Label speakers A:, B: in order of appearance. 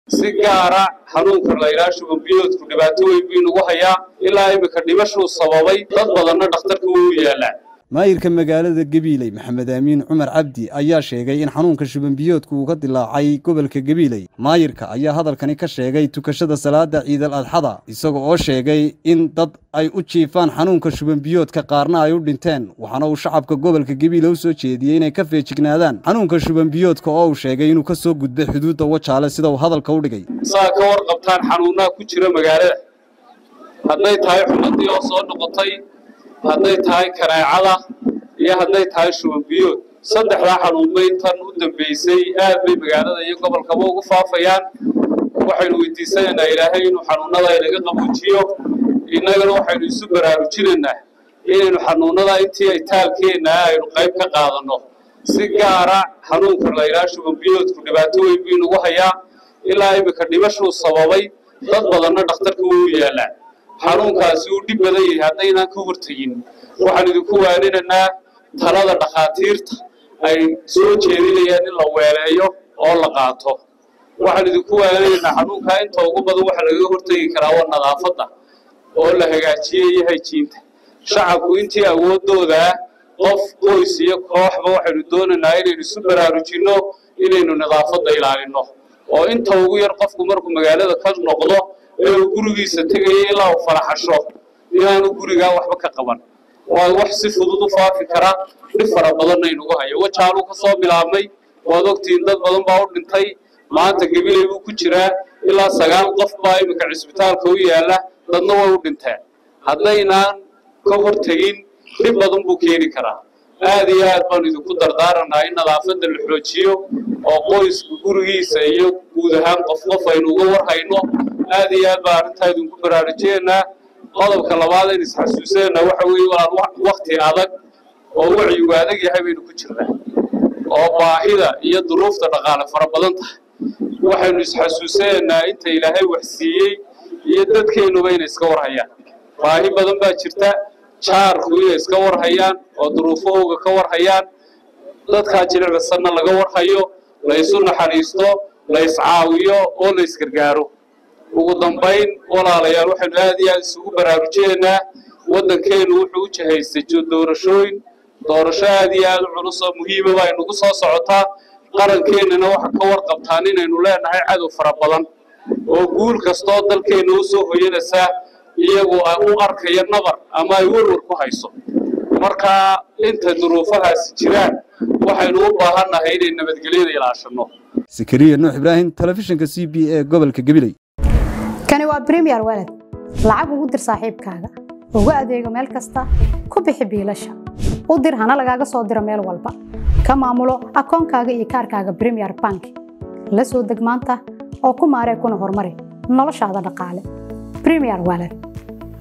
A: si gaara xanuunka laydhaha shubanbiyoodku dhibaato weyn buu inagu hayaa ilaa iminka dhimashuu sababay dad badanna dhakhtarka wuu u yaalaa
B: maayirka magaalada gabiiley maxamed aamiin cumar cabdi ayaa sheegay in xanuunka shubanbiyoodku uu ka dilaacay gobolka gabiiley maayirka ayaa hadalkani ka sheegay tukashada salaada ciidal adxada isaga oo sheegay in dad ay u jiifaan xanuunka shubanbiyoodka qaarna ay u dhinteen waxaana uu shacabka gobolka gabiile u soo jeediyey inay ka feejignaadaan xanuunka shubanbiyoodka oo uu sheegay inuu ka soo gudbay xuduudda wajaale sida uu hadalka u dhigay
A: saa ka warqabtaan xanuunaha ku jira magaalada hadday tahay xumadii oo soo noqotay hadday tahay kaneecada iyo hadday tahay shubanbiyood saddexdaa xanuunbay tan u dambaysay aad bay magaalada iyo gobolkaba ugu faafayaan waxaynu weydiisanaynaa ilaahay inuu xanuunada inaga qabuujiyo innagana waxaynu isu baraarujinaynaa inaynu xanuunada intii ay taalkeenna aynu qayb ka qaadanno si gaara xanuunka laydhaha shubanbiyoodku dhibaato weyn buu inagu hayaa ilaa iminka dhimashuu sababay dad badanna dhakhtarka wuu u yaalaa xanuunkaasi uu dhib badan yahay haddaynaan ka hortegin waxaan idinku waaninaynaa talada dhakhaatiirta ay soo jeedinayaan in la weeleeyo oo la qaato waxaan idinku waaninaynaa xanuunkaa inta ugu badan waxa lagaga hortegi karaa waa nadaafadda oo la hagaajiye iyo hayjiinta shacabku intii awoodoodaa qof qoys iyo kooxba waxaynu doonaynaa inaynu isu baraarujinno inaynu nadaafadda ilaalinno oo inta ugu yar qofku markuu magaalada ka noqdo ee uu gurigiisa tegaya ilaa uu faraxasho inaanu gurigaa waxba ka qaban waa wax si fudud u faafi kara dhib fara badanna inugu hayo wajaaluu ka soo bilaabmay waad ogtihiin dad badan baa u dhintay maanta gabiley buu ku jiraa ilaa sagaal qof baa iminka cisbitaalka u yaalla dadna way u dhinteen haddaynaan ka hortegin dhib badan buu keeni karaa aad iyo aad baanu idinku dardaaranaa in nadaafadda la xoojiyo oo qoysku gurigiisa iyo guud ahaan qof qof aynu uga warhayno aad iyo aad baa arrintaa idinku baraarujiyeynaa qodobka labaad aynu isxasuusanayna waxa weeye walaal wakti adag oo wacyigu adag yahay baynu ku jirnaa oo baahida iyo duruufta dhaqaale fara badan tahay waxaynu isxasuusanaynaa inta ilaahay wax siiyey iyo dadkeennuba inay iska warhayaan baahi badan baa jirta jaarku inay iska warhayaan oo duruufahooga ka warhayaan dadkaa jilicsanna laga warhayo la isu naxariisto la iscaawiyo oo la isgargaaro ugu dambayn walaalayaal waxaynu aad iyo aad isugu baraarujineynaa waddankeennu wuxuu u jihaystay doorashooyin doorasho aad iyo aad u culus oo muhiima baa inugu soo socotaa qarankeenana waxa ka warqabtaan inaynu leenahay cadow fara badan oo guul kastoo dalkeenna u soo hoyanaysaa iyagu u arkaya nabar ama ay werwar ku hayso marka inta duruufahaasi jiraan waxaynu u baahannahay inay nabadgelyada ilaashanno
B: sakariya nuux ibraahim telefishinka c b e gobolka gabiley
C: kani waa bremiyer walad lacag ugu dir saaxiibkaaga ugu adeego meel kasta ku bixi biilasha u dir hana lagaaga soo diro meel walba ka maamulo akoonkaaga iyo kaarkaaga bremiyer bank la soo deg maanta oo ku maaree kuna horumari noloshaada dhaqaale bremiyer walad